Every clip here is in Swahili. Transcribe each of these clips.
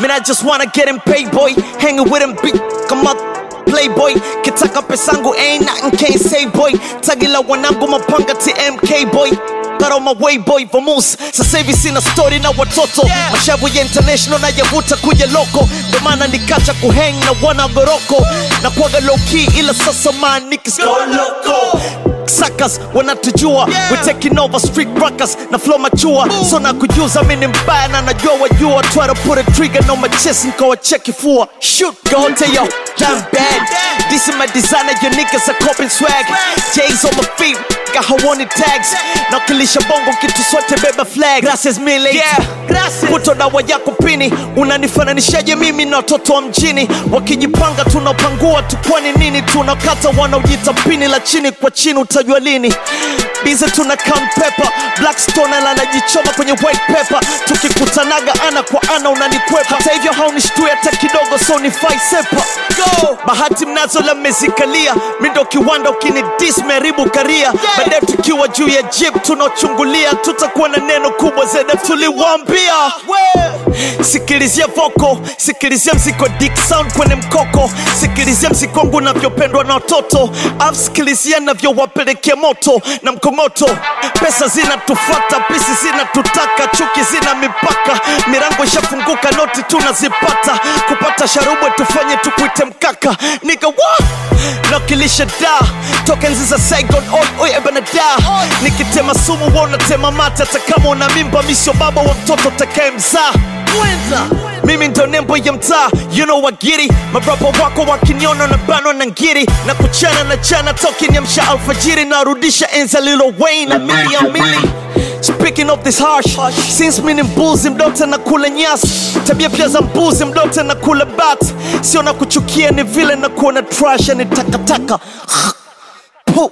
Man, I just wanna get him paid, boy. Hanging with him, big come up. Playboy, kitaka pesangu ain't nothing can't say boy. Tagila wanangu mapanga TMK boy. Got on my way boy vamus sasa hivi sina story na watoto yeah. mashavu ya international na yavuta kuja loko ndo maana nikacha kuhang na wana goroko na kuaga low key ila sasa man niggas go loco Suckers wanatujua yeah. we taking over street rockers na flow machua so na kujuza mimi ni mbaya na najua wajua try to put a trigger on my chest nikawa check kifua shoot go tell yo damn bad this is my designer your niggas are coping swag J's on my feet got hawani tags na kilisha bongo kitu sote beba flag gracias mile yeah. puto dawa yako pini unanifananishaje mimi na watoto wa mjini wakijipanga tunapangua tu kwani nini tunakata wanaojita pini la chini kwa chini utajua lini bize tuna count pepper blackstone anajichoma kwenye white pepper tukikutanaga ana kwa ana unanikwepa hata hivyo haunishtui hata kidogo so ni fai sepa go bahati mnazo la mezikalia mindo kiwanda ukini dis meribu karia yeah. baadaye tukiwa juu ya jip tunaochungulia tutakuwa na neno kubwa zede tuliwambia sikilizia voko sikilizia mziko dik sound kwenye mkoko sikilizia mzikongu navyopendwa na watoto afu sikilizia navyowapelekea moto na mkongoto pesa zinatufata pisi zinatutaka chuki zina mipaka mirango ishafunguka noti tunazipata kupata sharubwe tufanye tukuite mkaka niga wa nakilisha da toka enzi za saigon oi oi ebana da nikitema sumu wa unatema mate hata kama una mimba misio baba wa mtoto takaye mzaa mimi ndo nembo ya mtaa you know wagiri marapa wako wakiniona na bano na ngiri na kuchana na chana tokiniamsha alfajiri narudisha enza lilo wayne na mili ya mili Speaking of this harsh Since mini mbuzi mdote na kula nyasi Tabia pia za mbuzi mdote na kula bat Sio na kuchukia ni vile na kuona trash ni takataka Puh.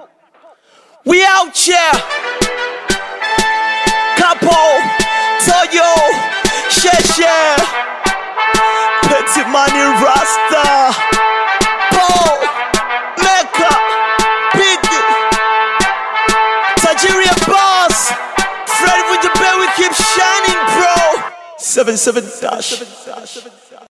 We out here Capo Toyo Sheshe Petit Money Rasta Paul Mecca Biggie Nigeria boss Fred with the bell we keep shining bro 77 dash